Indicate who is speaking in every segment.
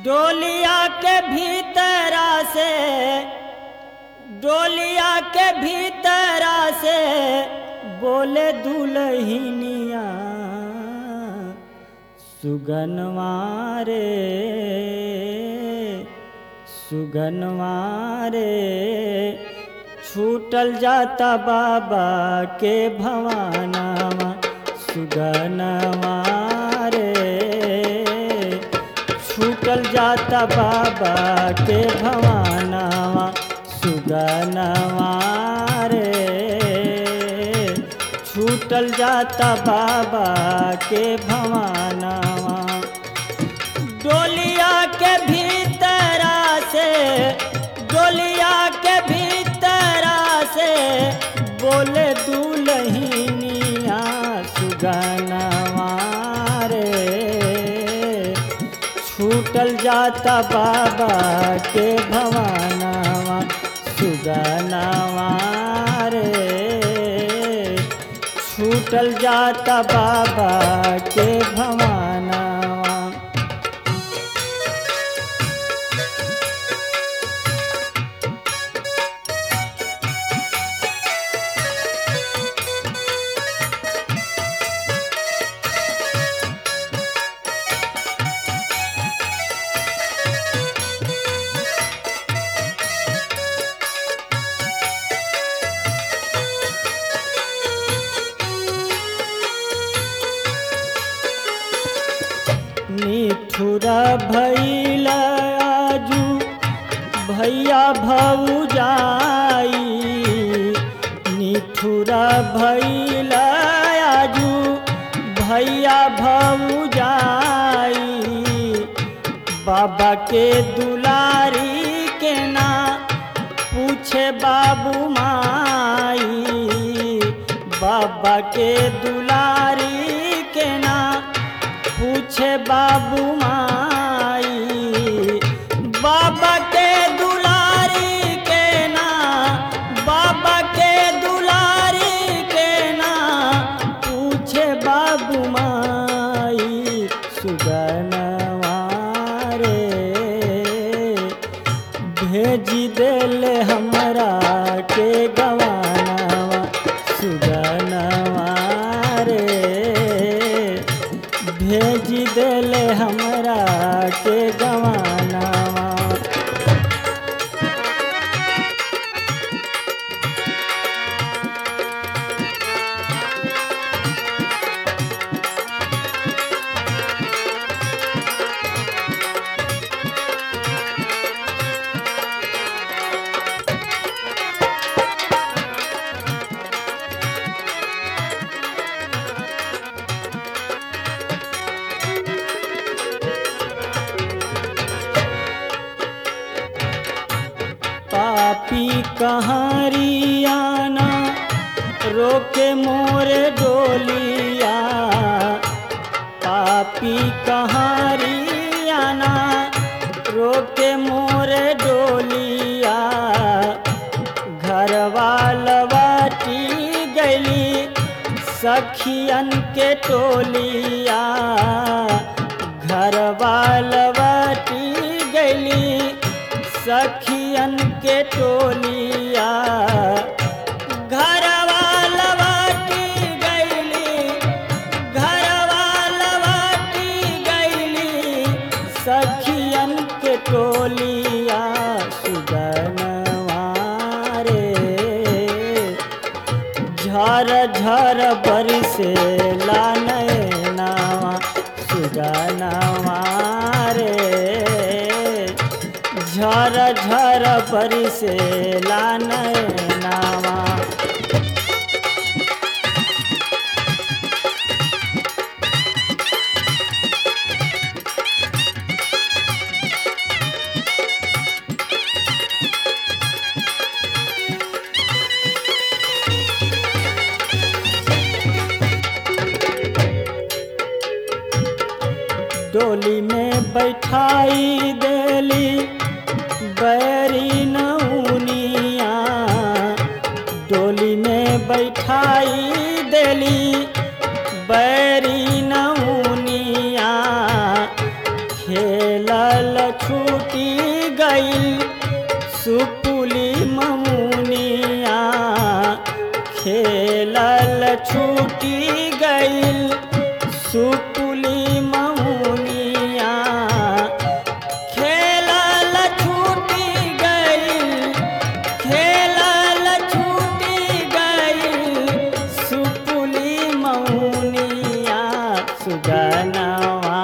Speaker 1: डोलिया के भीतरा से डोलिया के भीतरा से बोले दुलहिनिया सुगनवारे सुगनवारे छूटल जाता बाबा के भवानावा सुगनवारे छूटल जाता बाबा के भवानावा सुगनवा रे छूटल जाता बाबा के भवानावा डोलिया के भीतरा से डोलिया के भीतरा से बोले दुलहिनिया सुगनवा रे छूटल जाता बाबा के भवानावा सुगनवा रे छूटल जाता बाबा के भवानावा निठुरा भैल आजू भैया भौजाई निठुरा भैल आजू भैया भौजाई बाबा के दुलारी के ना पूछे बाबू माई बाबा के दुलारी के ना पूछे बाबू माई बाबा के दुलारी के ना बाबा के दुलारी के ना पूछे बाबू माई सुगनवा रे भेजी देले हमरा के गवानवा सुगनवा रे भेजी देले हमरा के गवानवा पापी कहारियाना रोके मोरे डोलिया पापी कहारियाना रोके मोरे डोलिया घरवा लवाटी गली सखियन के टोलिया घरवा लवाटी गली सखियन के टोलिया घरवा लवाटी गैली घरवा लवाटी गैली सखियन के टोलिया सुगनवा रे झर झर बरसे लानवा सुगनवा रे झर झर बरसे लानवा डोली में बैठाई देली बैरी नौनिया डोली में बैठाई देली बैरी नौनिया खेलल गईल सुपुली ममुनिया खेलल छूटी गईल सुपुली ममुनिया खेलल छूटी गईल खेलल छूटी गईल सुपुली मौनिया सुगनवा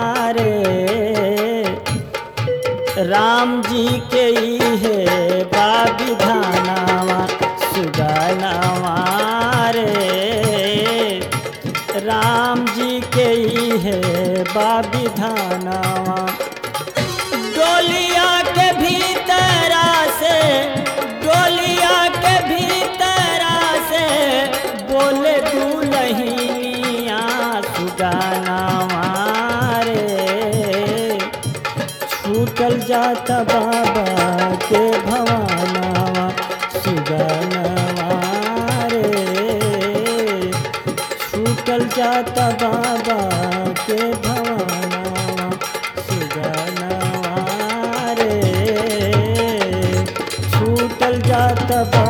Speaker 1: रे राम जी के है बाबिधानावा सुगनवा रे राम जी के है बाबिधानावा डोलिया के भीतरा से डोलिया के भीतरा से बोले दुलहिनिया सुगाना मारे छूटल जाता बाबा के भवानावा सुगाना मारे छूटल जाता बाबा के भवानावा सुगनवा रे छूटल जाता बाबा